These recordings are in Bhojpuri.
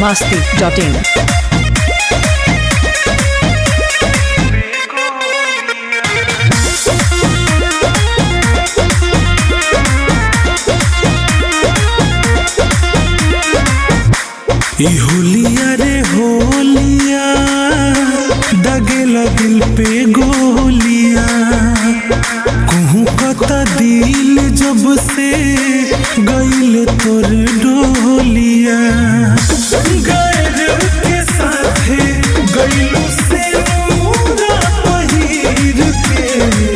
masti.in. ई होलिया रे होलिया दगेला दिल पे गोलिया कहूँ कता दिल जब से गईल तोर डोलिया गैर के साथे गईलू से नूरा पहिर के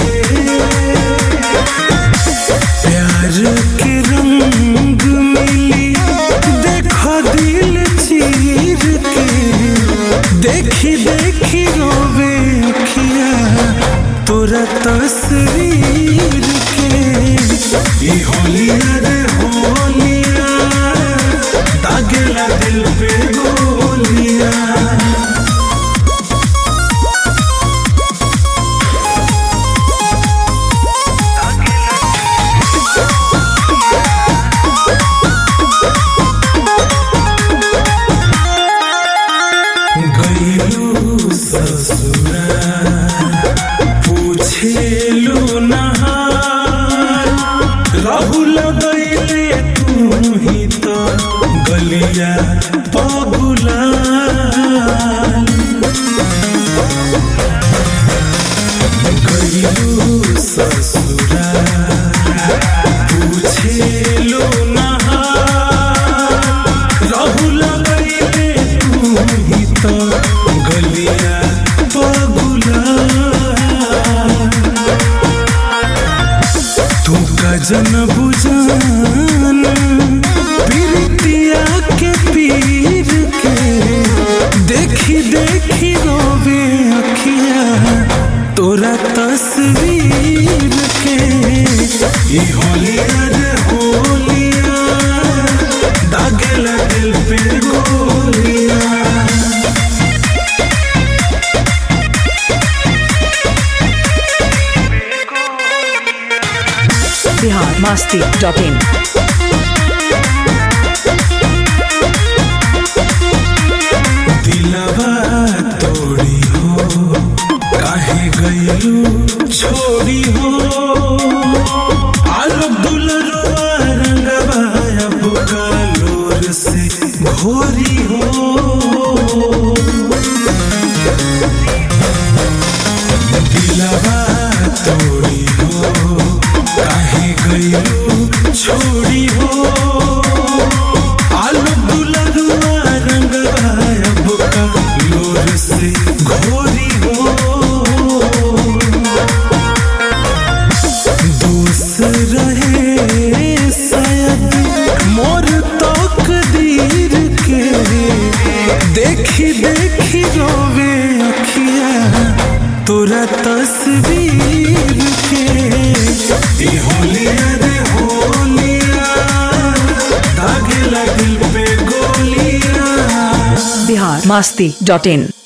प्यार के रंग मिली देखो दिल चीर के देखी देखी रोवे अखिया तोरा तस्वीर के ई होलिया रे होलिया दागेला दिल पे गोलिया गईलू ससुरा पूछेलू नहार रहू लगैले तू ही तो गलिया पगुला गईलू ससुरा पूछेलू नहार रहू लगैले तू ही तो गलिया पगुला तू का जन बुझान पीरितिया के पीर के देखी देखी रोवे अखिया तोरा तस्वीर के ई होलिया रे होलिया दागेला दिल पे गोलिया Bihar masti.in. दिलवा तोड़ी हो काहे गईलू छोड़ी हो आलो दुलरवा रंगवा अब कालोर से घोरी हो दिलवा तोड़ी हो काहे गईलू छोड़ी हो आलू दुलरुआ रंगवा अब का लोर से घोरी हो दोस रहे शायद मोर तकदीर के देखी देखी रोवे अखिया तोरा तस्वीर के ई होलिया रे होलिया दागेला दिल पे गोलिया Bihar masti.in.